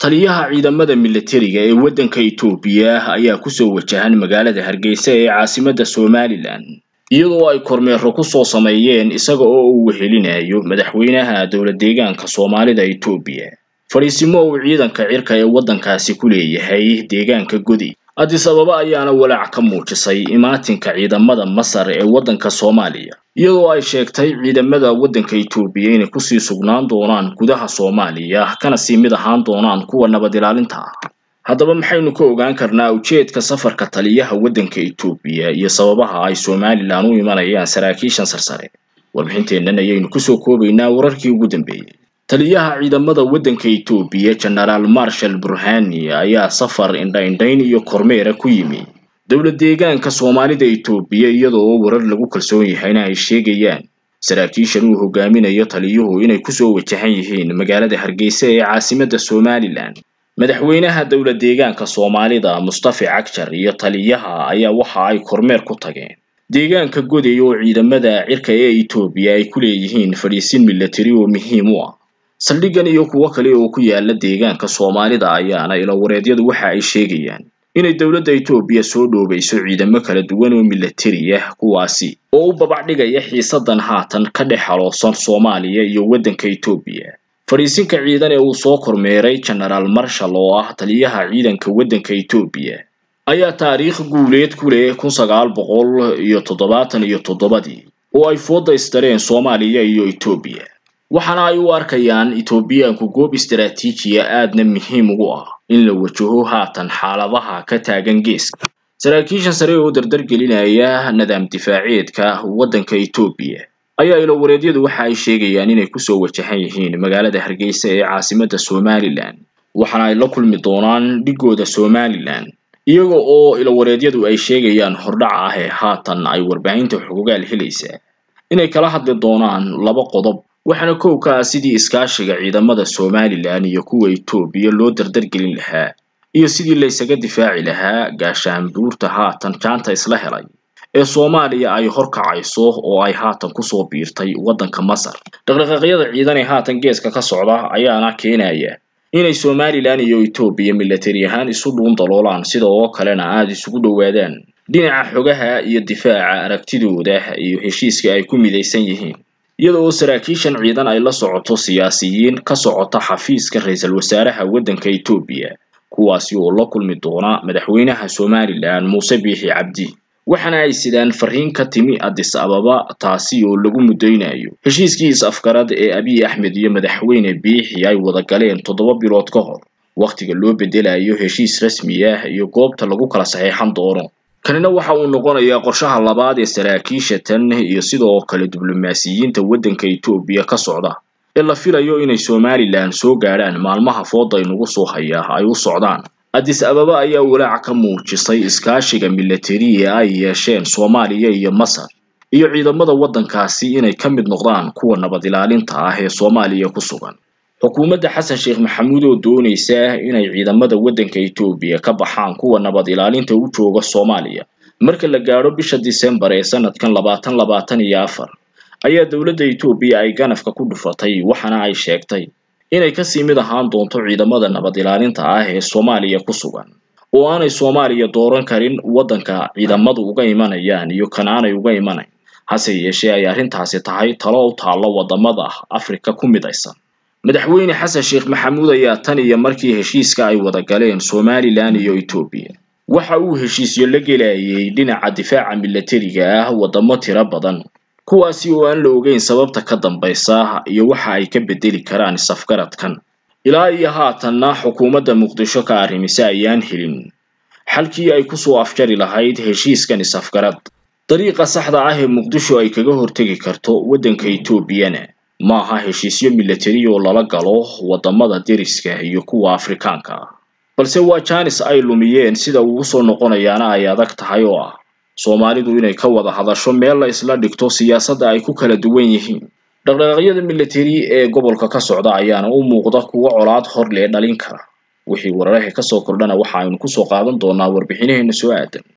taliyaha ciidamada militariga ee waddanka Itoobiya ayaa kusoo wajahan magaalada Hargeysa ee caasimadda Somaliland iyadoo ay kormeero ku soo sameeyeen isaga oo uu wehelinayo madaxweynaha dowlad deegaanka Soomaalida Itoobiya fariisimo uu ciidanka cirka ee waddankaasi ku leeyahay deegaanka Godi Addis Ababa ayaana walaac ka muujisay imaatinka ciidamada Masar ee waddanka Soomaaliya iyadoo ay sheegtay ciidamada waddanka Itoobiya inay kusii sugnaan doonaan gudaha Soomaaliya kana sii mid ahaan doonaan kuwa nabad ilaalinta ah haddaba maxaynu ka ogaan karnaa ujeedka safarka taliyaha waddanka Itoobiya iyo sababaha ay Somaliland u imanayaan saraakiishan sarsare warbixinteennan ayaynu kusoo koobaynaa wararkii ugu dambeeyey taliyaha ciidamada waddanka Itoobiya General Marshal Burhani ayaa safar indha-indhayn iyo kormeera ku yimi dowlad deegaanka Soomaalida Itoobiya iyadoo warar lagu kalsoon yahayna ay sheegayaan saraakiishan uu hogaaminayo taliyuhu inay kusoo wajahan yihiin magaalada Hargeysa ee caasimadda Somaliland madaxweynaha dowlad deegaanka Soomaalida Mustafa Cagjar iyo taliyaha ayaa waxa ay kormeer ku tageen deegaanka Goday oo ciidamada cirka ee Itoobiya ay ku leeyihiin fadhiisin military oo muhiim u ah saldhiggan iyo kuwo kale oo ku yaala deegaanka Soomaalida ayaana ilawareedyadu waxa ay sheegayaan inay dowladda Itoobiya soo dhoobayso ciidamo kala duwan oo military ah kuwaasi oo u babac dhigaya xiisadan haatan ka dhex xaloosan Soomaaliya iyo waddanka Itoobiya fadhiisinka ciidan ee uu soo kormeeray General Marshal oo ah taliyaha ciidanka waddanka Itoobiya ayaa taariikh guuleed ku leh kun sagaal boqol iyo toddobaatan iyo toddobadii oo ay fooda istareen Soomaaliya iyo Itoobiya waxaana ay u arkayaan Itoobiyaanku goob istiraatiijiya aadna muhiim ugu ah in la wajaho haatan xaaladaha ka taagan geeska saraakiishan sare oo dardar gelinaya nidaam difaaceedka waddanka Itoobiya ayaa ilawareedyadu waxa ay sheegayaan inay kusoo wajahan yihiin magaalada Hargeysa ee caasimadda Somaliland waxaana ay la kulmi doonaan dhigooda Somaliland iyaga oo ilawareedyadu ay sheegayaan hordhaca ah ee haatan ay warbaahinta xogogaal helaysa inay kala hadli doonaan laba qodob waxaana kow ka ah sidii iskaashiga ciidamada Somaliland iyo kuwa Itoobiya loo dardar gelin lahaa iyo sidii la isaga difaaci lahaa gaashaanbuurta haatan jaanta isla helay ee Soomaaliya ay horkacayso oo ay haatan kusoo biirtay waddanka Masar dhaqdhaqaaqyada ciidan ee haatan geeska ka socda ayaana keenaya inay Somaliland iyo Itoobiya military ahaan isu dhuun daloolaan sida oo kalena aad isugu dhowaadaan dhinaca xogaha iyo difaaca aragtidooda iyo heshiiska ay ku midaysan yihiin iyada oo saraakiishan ciidan ay la socoto siyaasiyiin ka socota xafiiska ra-iisul wasaaraha waddanka Itoobiya kuwaasi oo la kulmi doona madaxweynaha Somaliland Muuse Biixi Cabdi waxaana ay sidaan fariin ka timi Addis Ababa taasi oo lagu mudaynayo heshiiskii is-afgarad ee Abiy Ahmed iyo madaxweyne Biixi ay wada galeen toddoba bilood ka hor waqtiga loo bedelayo heshiis rasmi ah iyo goobta lagu kala saxeexan doono kanina waxa uu noqonayaa qorshaha labaad ee saraakiisha tan iyo sidoo kale diblomaasiyiinta waddanka Itoobiya ka socda ee la filayo inay Somaliland soo gaadhaan maalmaha fooda inugu soo haya ay u socdaan Addis Ababa ayaa walaac ka muujisay iskaashiga military ee ay yeesheen Soomaaliya iyo Masar iyo ciidamada waddankaasi inay ka mid noqdaan kuwa nabad ilaalinta ah ee Soomaaliya ku sugan xukuumadda Xasan Sheekh Maxamuud oo doonaysa inay ciidamada waddanka Itoobiya ka baxaan kuwa nabad ilaalinta u jooga Soomaaliya marka la gaadho bisha December ee sanadkan labaatan labaatan iyo afar ayaa dowladda Itoobiya ay ganafka ku dhufatay waxaana ay sheegtay inay kasii mid ahaan doonto ciidamada nabad ilaalinta ah ee Soomaaliya ku sugan oo aanay Soomaaliya dooran karin waddanka ciidamadu uga imanayaan iyo kan aanay uga imanayn hase yeeshee ay arrintaasi tahay talo u taalla wadamada Afrika ku midaysan madaxweyne xasan sheekh maxamuud ayaa tan iyo markii heshiiska ay wada galeen Somaliland iyo Itoobiya waxa uu heshiisyo la gelayay dhinaca difaaca militariga ah wadamo tiro badan kuwaasi oo aan la ogeyn sababta ka dambaysa iyo waxa ay ka bedeli karaan isafgaradkan ilaa iyo haatanna xukuumadda muqdisho ka arrimisa ayaan helin xalkii ay kusoo afjari lahayd heshiiskan isafgarad dariiqa saxda ah ee muqdisho ay kaga hortegi karto waddanka Itoobiyana ma aha heshiisyo military oo lala galo wadamada deriska iyo kuwa Afrikaanka ah balse waa jaanis ay lumiyeen sida uu soo noqonayaana ay adag tahay oo ah Soomaalidu inay ka wada hadasho meel la isla dhigto siyaasadda ay ku kala duwan yihiin dhaqdhaqaaqyada military ee gobolka ka socda ayaana u muuqda kuwo colaad hor lee dhalin kara wixii wararka ka soo kordhana waxa aynu ku soo qaadan doonaa warbixinaheena soo aadan